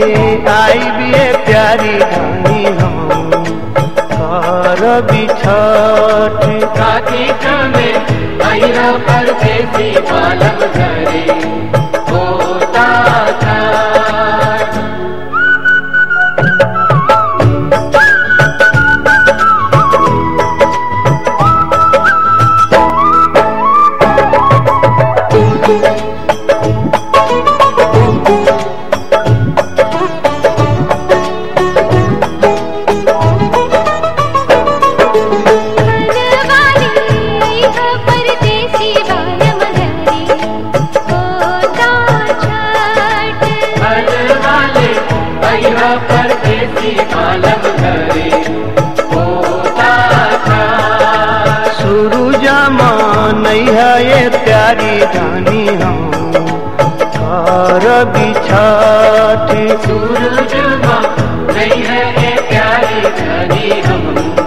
आई बिए प्यारी धानी हम कर बिछठ कार्तिक में भैरव परदेसी बालम घरे होता था हरवाली ह परदेसी बालम घरे होता छठ हर वाले भैरव परदेसी बालम घरे होता था सूरज मानई है ये प्यारी धानी हम कर बिछठ सूरज माँ नहीं है ये प्यारी घड़ी हम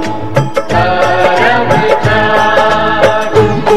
करब छठ।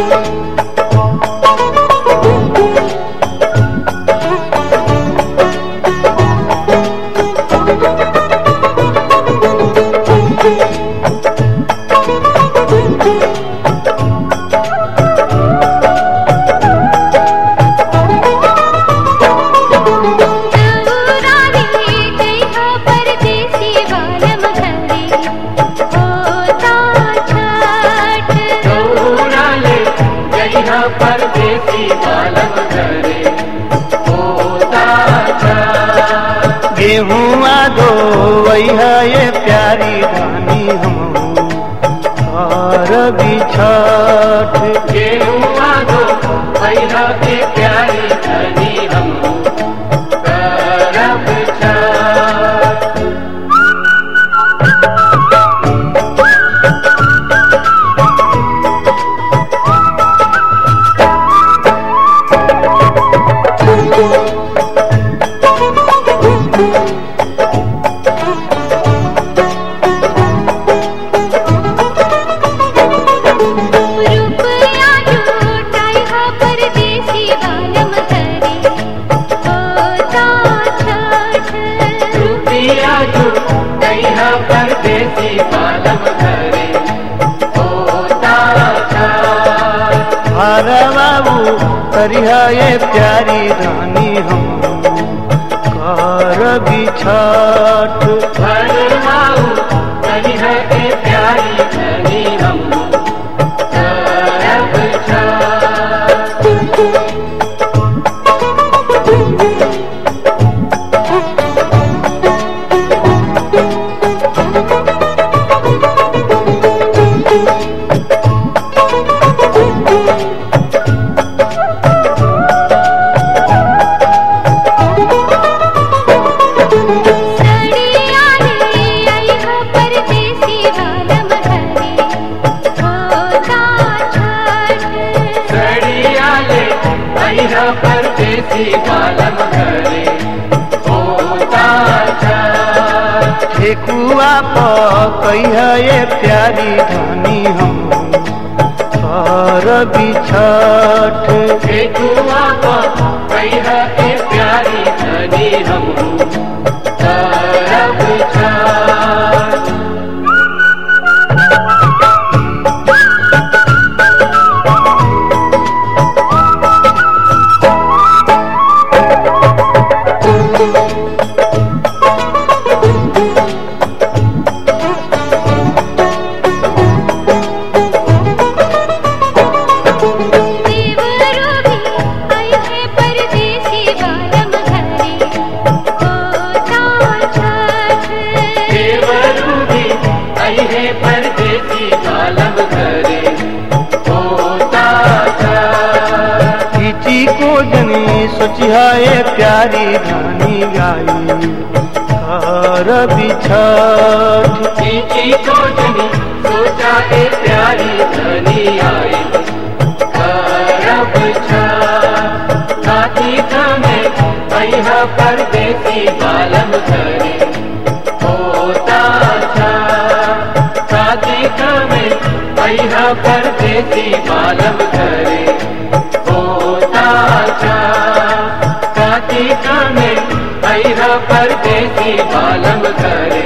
नवरानी जय ह परदेसी बालम घरे होता छठ दौड़ाले जइहा परदेसी बालम घरे होता था गेहुआ दो है ये प्यारी धानी हम कर बिछठ गेहुआ दो भैरा के प्यारी धनी हम करब छठ। रुपया लूटाई ह परदेसी बालम घरे होता छठ रुपया जो जइहा परदेसी बालम घरे होता था हर बाबू करिहा ये प्यारी धानी हम कर बिछठ भरमाऊ कनिह के प्यारी धनी हम करब छठ। सड़िया रे आई ह परदेसी बालम घरे होता छठ सड़िया ले अइहा परदेसी बालम घरे होता छठ। ठेकुआ पकैहा ये प्यारी धानी हम कर बिछठ ठेकुआ पर कहिह के प्यारी धनी हम करब छठ। देवरो भी आई है परदेसी बालम घरे होता छठ देवरू भी अइहे परदेसी बालम घरे होता छठ। किची को जनी सोचिहा ये प्यारी धानी गाई कर बिछठ चीची को जनी सोचा ए प्यारी धनी आई करब छठ। कार्तिक में अइहा परदेसी बालम घरे होता छठ। कार्तिक में अइहा परदेसी बालम घरे होता छठ। कार्तिक में अइहा परदेसी बालम करे